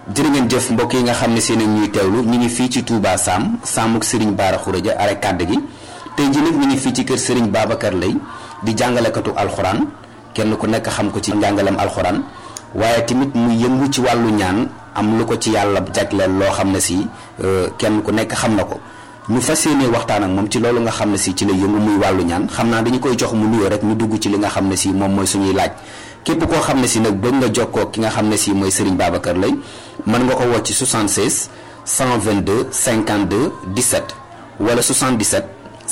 jërë ngeen jëf mbokk yi nga xam ne seen ñuy teewlu ñu ngi fii ci Touba Sam Samuk Serigne Bara Khourédia are kàdd gi tey jii nag ñu ngi fii ci kër Serigne Babacar Lay di jàngalekatu alxuraan kenn ku nekk xam ko ci njàngalem alxuraan waaye tamit mu yëngu ci wàllu ñaan am lu ko ci yàlla jagleel loo xam ne si kenn ku nekk xam na ko ñu fas yéene waxtaan ak moom ci loolu nga xam ne si ci la yëngu muy wàllu ñaan xam naa dañu koy jox mu nuyoo rek ñu dugg ci li nga xam ne si moom mooy suñuy laaj képp koo xam ne si nag bëgg nga jokkoo ki nga xam ne si mooy Serigne Babacar Lay mën nga ko woo ci 76 122 52 17 wala 77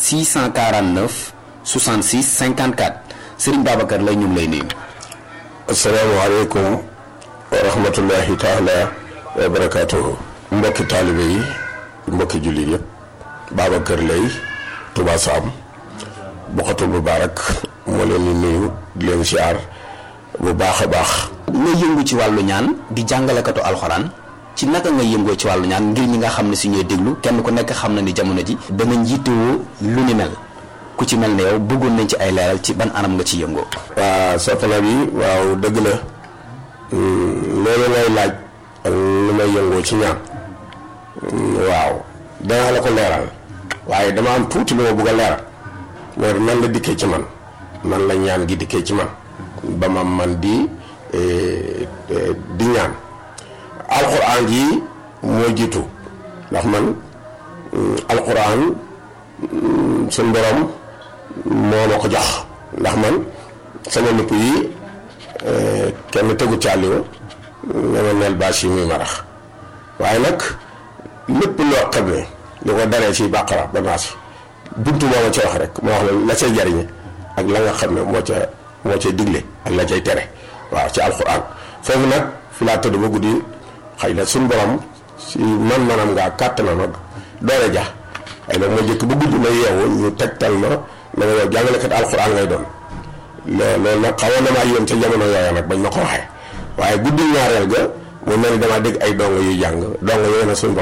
649 66 54 Serigne Babacar Lay ñu ngi lay nuyu. asalaamaaleykum wa rahmatullahi taala wa barakaatuhu mbokki taalibe yi mbokki jullit yëpp Babacar Lay Touba Sam Bokhatul Moubarak moo leen di nuyu di leen siyaar bu baax a baax nga yëngu ci wàllu ñaan di jàngalekatu alxuraan ci naka nga yëngoo ci wàllu ñaan ngir ñi nga xam ne si ñooy déglu kenn ku nekk xam na ni jamono ji dana njiitewoo lu ni mel ku ci mel ne yow bëggoon nañ ci ay leeral ci ban anam nga ci yëngoo waa soppana bi waaw dëgg la loolu ngay laaj ak lu may yëngoo ci ñaan waaw danaa la ko leeral waaye dama am tuuti lu ma bëgg a leeral loolu nan la dikkee ci man nan la ñaan gi dikkee ci man ba ma man di di ñaan alxuraan ji moo jiitu ndax man alxuraan suñ borom moo ma ko jox ndax man sama nupp yi kenn tegu càlliwu nga ma neel bâche yi muy marax waaye nag lépp loo xam ne li ko daree ci bàqara ba naasi buntu moo ma ca wax rek moo wax la la cay jariñe ak la nga xam ne moo ca moo cay digle ak la cay tere waaw ci alxuraan foofu nag fi laa tëdd ba guddi xëy na suñ borom si man manam ngaa kàttanam ak doole ja ay nag ma jëkk ba guddi ma yeewu ñu tegtal ma na nga yow jàngalekat alxuraan ngay doon loolu nag xawoon na maa yéem ca jamono yooya nag bañ ma ko waxee waaye guddi ñaareel ga mu mel ni damaa dégg ay dongo yuy jàng dongo yooyu nag suñ